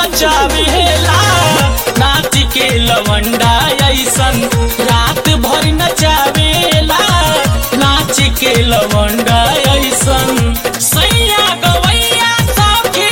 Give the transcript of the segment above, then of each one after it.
नचावेला नाच के लवंडा ऐसन रात भर नचावेला नाच के लवंडा ऐसन सैया गवैया सखी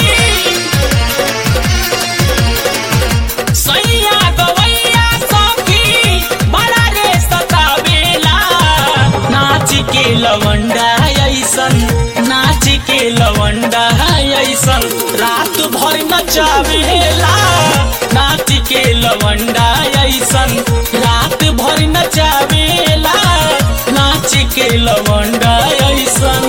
सैया गवैया सखी बड़ा रे सतावेला नाच के लवंडा ऐसन नाच के लवंडा ऐसन रात भर नचावेला नाच के लवंडा ऐसन रात भर नचावेला नाच के लवंडा ऐसन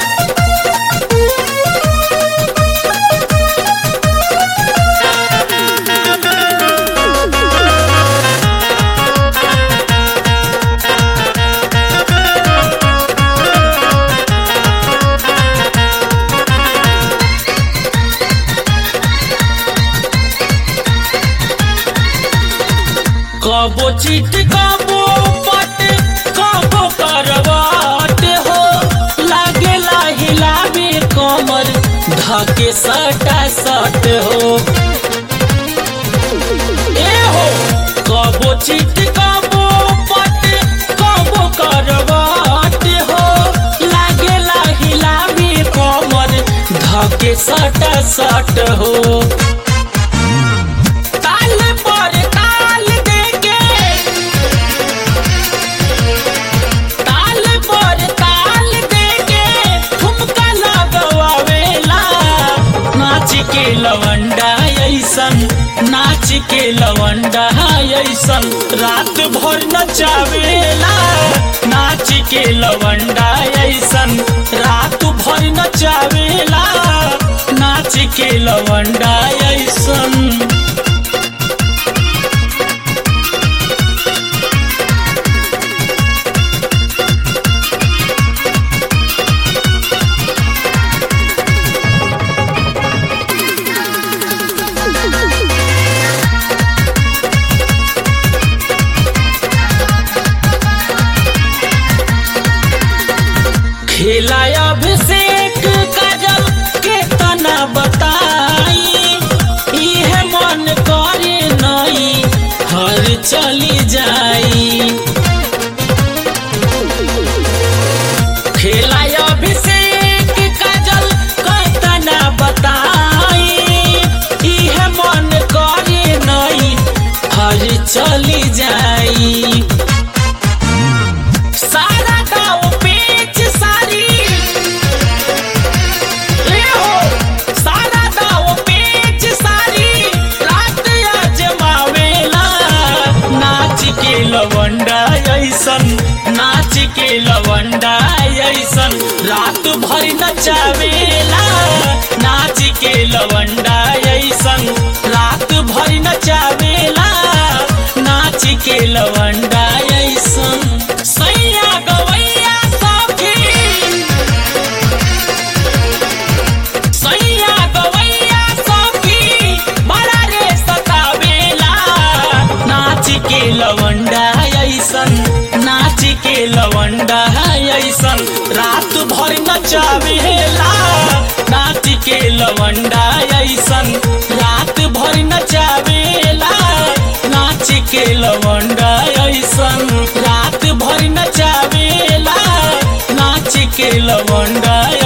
कबो चिट कबो पट कबो करवाट हो लागेला हिलावे कमर धके सटा सट हो ए हो कबो चिट कबो पट कबो करवाट हो लागेला हिलावे कमर धके सटा सट हो ताल पर ताल देके ताल पर ताल देके ठुमका लगवावेला नाच के लवंडा ऐसन नाच के लवंडा ऐसन रात भर नचावेला नाच के लवंडा ऐसन रात भर नचावेला नाच के लवंडा ऐसन खेला अभिषेक काजल के तना बताई इहे मन करे नई हर चली जाई खेला अभिषेक काजल के तना बताई इहे मन करे नई हर चली जाई सारा गाँव पेच सारी ले हो सारा गाँव पेच सारी रात अजमावेला नाच के लवंडा ऐसन नाच के लवंडा ऐसन रात भर नचावेला नाच के लवंडा ऐसन रात भर नचावेला नाच के लवंडा ऐसन सैया गवैया सखी सैया गवैया सखी बड़ा रे सतावेला नाच के लवंडा ऐसन नाच के लवंडा ऐसन रात भर नचावेला नाच के लवंडा ऐसन रात भर नचावेला नाच के लवंडा ऐसन रात भर नचावेला नाच के लवंडा